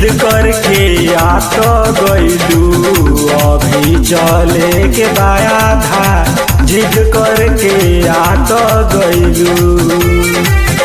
करके आ तो गईलू अभी चले के बाया था जिद करके आ तो गईलू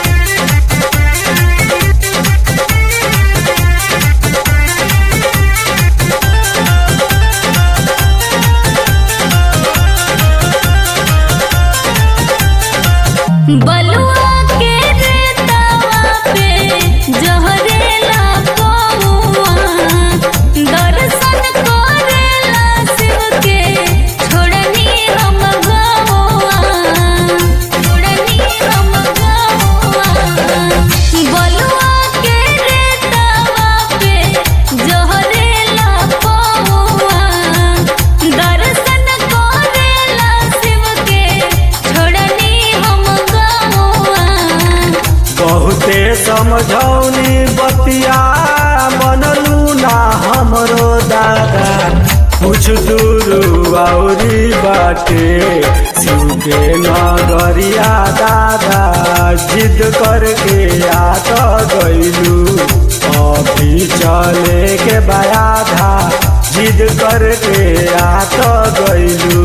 बलुआ के रेतवा पे जहरेला कौआ दर्शन करेला शिव के छोड़नी हम गौआ छोड़नी हम गौआ बलुआ के रेतवा पे जहरेला कौआ दर्शन करेला शिव के छोड़नी हम गौआ बहुते समझौनी बतिया बनलू ना हमरो दादा कुछ दूर औरी बाटे शिव के नगरिया दादा जिद करके आ तो गईलू अभी चले के बाया था जिद करके आ तो गईलू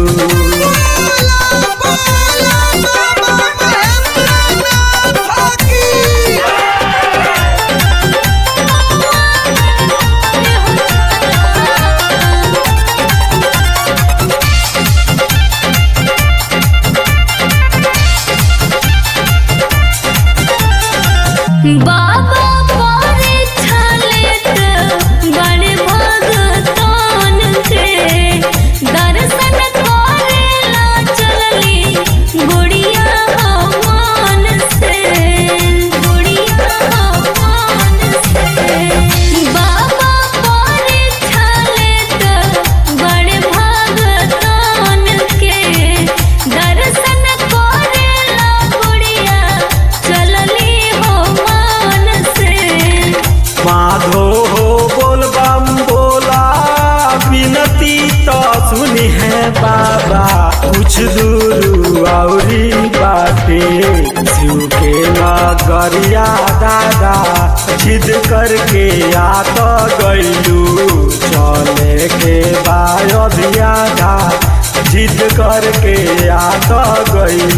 बाबा परीक्षा लेत बड़े भगतान के दर्शन करेला चलली गुड़िया भगवान से गुड़िया भगवान से बाबा परीक्षा लेत बड़े भगतान के दर्शन करेला गुड़िया चलली हो मान से माधो हो बोल बम बोला विनती तो सुनी है बाबा कुछ दूर औरी बाटे शिव के नगरिया दादा जिद करके आ तो गईलू चले के बायोधिया धा जिद करके आ तो गईलू